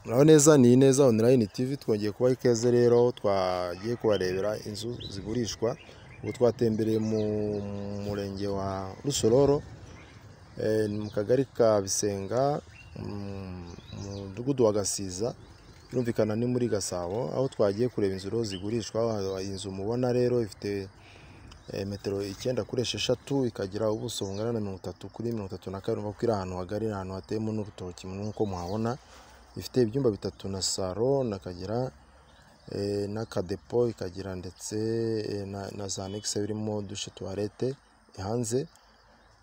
Muraho neza ni Ineza Online TV twongeye kubaha ikaze rero twagiye kubarebera inzu zigurishwa ubu twatembereye mu murenge wa Rusororo eh, ni mu kagari ka Bisenga mm, mu mudugudu wa Gasiza birumvikana ni muri Gasabo aho twagiye kureba inzu rero zigurishwa iyi nzu mubona rero ifite eh, metero icyenda kuri esheshatu ikagira ubuso bungana na mirongo itatu kuri mirongo itatu na kabiri urumva ko iri ahantu hagari iri ahantu hateyemo n'urutoki nk'uko muhabona ifite ibyumba bitatu na saro nakagira eh, n'akadepo ikagira ndetse eh, na- na za annexe birimo dushe tuwarete hanze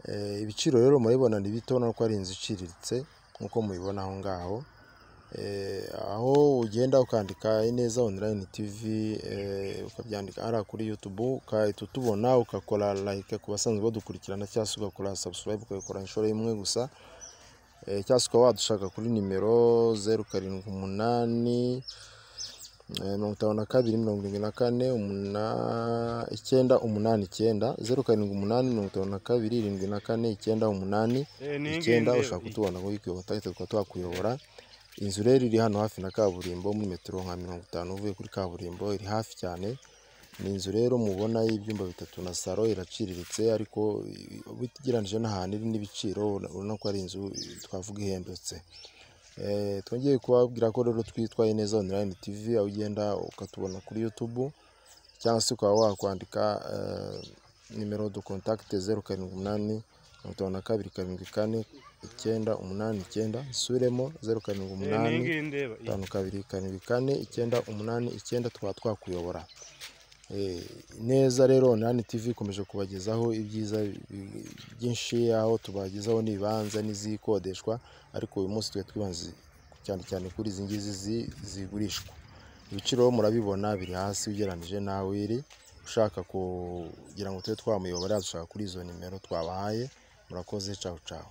Eh, ibiciro rero murabibona ni bito urabona ko ari inzu iciriritse nk'uko mubibona aho ngaho Eh, aho ugenda ukandika ineza online tv eh, ukabyandika ari kuri youtube ukahita utubona ugakora like ku basanzwe badukurikirana cyangwa se ugakora subscribe ukabikora inshuro imwe gusa Eh, cyangwa se ukaba wadushaka kuri nimero zeru karindwi umunani eh, mirongo itanu na kabiri mirongo irindwi na kane umuna- icyenda umunani icyenda zeru karindwi umunani mirongo itanu na kabiri irindwi na kane icyenda umunani icyenda ushaka kutubona ngo wikwihota ahita tukaba twakuyobora inzu rero iri hano hafi na kaburimbo muri metero nka mirongo itanu uvuye kuri kaburimbo iri hafi cyane ni inzu rero mubona y'ibyumba bitatu na saro iraciriritse ariko i- ugereranije n'ahantu iri n'ibiciro ura- urabona ko ari inzu twavuga ihendutse Eh, twongeye kubabwira ko rero twitwa Ineza Online TV aho ugenda ukatubona kuri YouTube cyangwa se ukaba wakwandika eh, nimero du contact zeru karindwi umunani mirongo itanu na kabiri karindwi kane icyenda umunani icyenda suremo zeru karindwi umunani itanu kabiri karindwi kane icyenda umunani icyenda tukaba twakuyobora Eh, neza rero Online TV ikomeje kubagezaho ibyiza bi- byinshi aho tubagezaho n'ibibanza n'izikodeshwa ariko uyu munsi tuba twibanze cyane cyane kuri izi ngizi zi- zigurishwa ibiciro murabibona biri hasi ugereranyije nawe iri ushaka kugira ngo tube twamuyobora dushaka kuri izo nimero twabahaye murakoze cawu cawu